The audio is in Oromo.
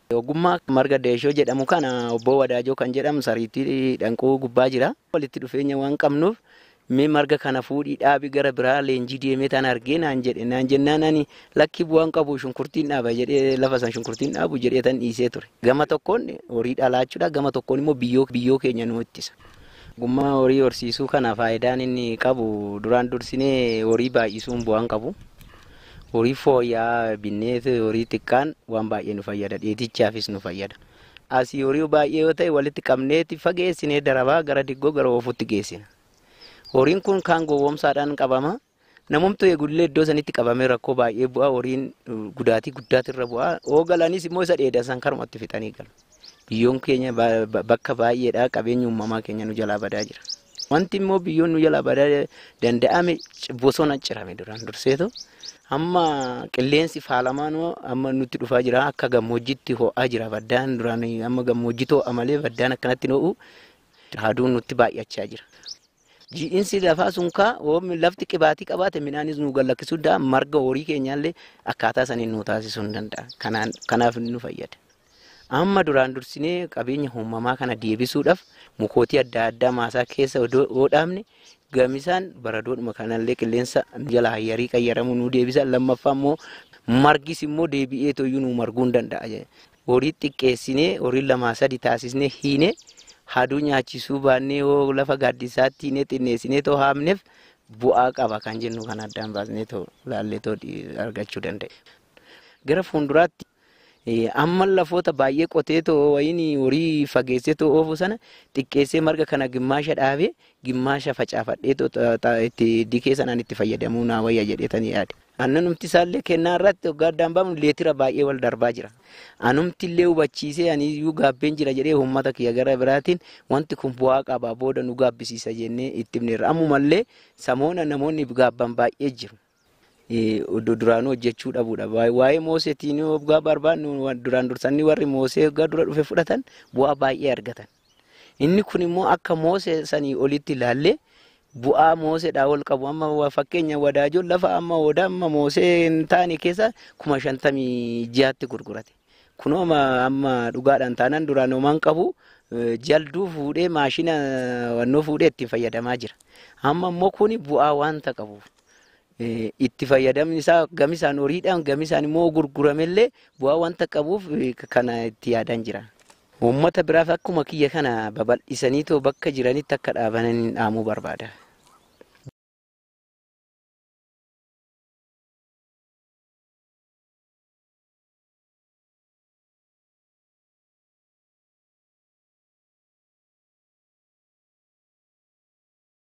Ogummaa marga deeshoo jedhamu kana obbo Wadaajoo kan jedhamu sariitii dhanqoo gubbaa jira. Walitti dhufeenya waan qabnuuf mee marga kana fuudhii dhaabii gara biraa leenjii deemee tan argee naan jedhe naan jennaan ani lakki bu'aan qabu shunkurtiin dhaaba jedhee lafa san shunkurtiin dhaabu jedhee tan dhiisee ture. Gama tokkoon horii dhalaachuudha gama tokkoon immoo biyyoo biyyoo keenya nu ittisa. Ogummaa horii horsiisuu kana faayidaan inni qabu duraan dursinee horii baay'isuun bu'aan qabu. Horii fooyya'aa binneet horii xiqqaan waan baay'ee nu fayyada dheetichaafis nu fayyada. Asii horii baay'ee yoo ta'e walitti qabneeti fageessinee darabaa gara diggoo gara oofuutti geessina. Horiin kun kaan gowwoomsaadhaan qabama. Namumtu eegullee iddoo sanitti qabamee rakkoo baay'ee bu'aa horiin gudaatii guddaatirra bu'aa. Oogalanis immoo isa dheedasan karumatti fixanii galu. Biyyoon keenya bakka baay'eedha qabeenya uumamaa keenya nu jalaa badaa jira. Wanti immoo biyyoon nu jalaa badaa danda'ame bosona cirame duraan durseetu. Amma qilleensi faalamaan amma nutti dhufaa jira akka gammoojjitti ho'aa jira baddaan duraan amma gammoojjii ho'a malee baddaan akkanatti ho'u aduun nutti baay'achaa jira. Ji'iinsi lafaa sun kaa lafti qibaatii qabaate midhaanis nu gallakkisuu danda'a marga horii keenyaallee akkaataa saniin nu taasisuu ni danda'a. Kanaaf nu fayyada. Amma duraan dursinee qabeenya uumamaa kana deebisuudhaaf mukootii adda addaa maasaa keessa yoo dhaabne gamisaan baradoodhuma kanallee qilleensa jala hayyarii qayyaramuu nu deebisa. Lammaffaa immoo margis immoo deebi'ee tooyyuu nu marguu ni danda'a. Horii xiqqeessinee horii lamaa sadi taasisnee hiinee haduu nyaachisuu baannee yoo lafa gaaddisaatti hiinee xinneessinee too haamneef bu'aa qaba kan jennu kan addaan baasnee too laallee too argachuu danda'e. Gara fuulduraatti amma lafoota baay'ee qotee too wayiin horii fageessee too oofu sana xiqqeessee marga kana gimmaasha dhaabee gimmaasha facaafadhee itti dikee sanaan itti fayyadamuu naa wayya jedheetanii yaade. Annanumti isaallee kennaa irratti waggaa addaan baafnu leetira baay'ee wal darbaa jira. Anumti illee hubachiisee ani iyyuu gaabbeen jira jedhee uummata kiyya gara biraatiin wanti kun bu'aa qaba booda nu gaabbisiisa jennee itti himneerra. Ammumallee samoona namoonni gaabban baay'ee jiru. Duraanuu hojjechuu dhabuudha. Waa'ee mooseetiin waggaa barbaadnu duraan dursanii warri moosee waggaa dura dhufe fudhatan bu'aa baay'ee argatan. Inni kun immoo akka moosee sanii olitti ilaallee bu'aa mooseedhaa ol qabu amma fakkeenya wadaajoon lafa amma odaa amma moosee hin taane keessa kuma shantamii ji'aatti gurgurate. Kunoo amma dhugaadhaan taanaan duraan homaan qabu jalduu fuudhee maashina wannoo fuudhee ittiin fayyadamaa jira. Amma immoo kuni bu'aa waanta qabuuf. itti fayyadamni isaa gamisaan horiidhaan gamisaan immoo gurguramellee bu'aa wanta qabuuf kana itti yaadan jira. Uummata biraaf akkuma kiyya kana babal'isanii too bakka jiranitti akka dhaabanan dhaamuu barbaada.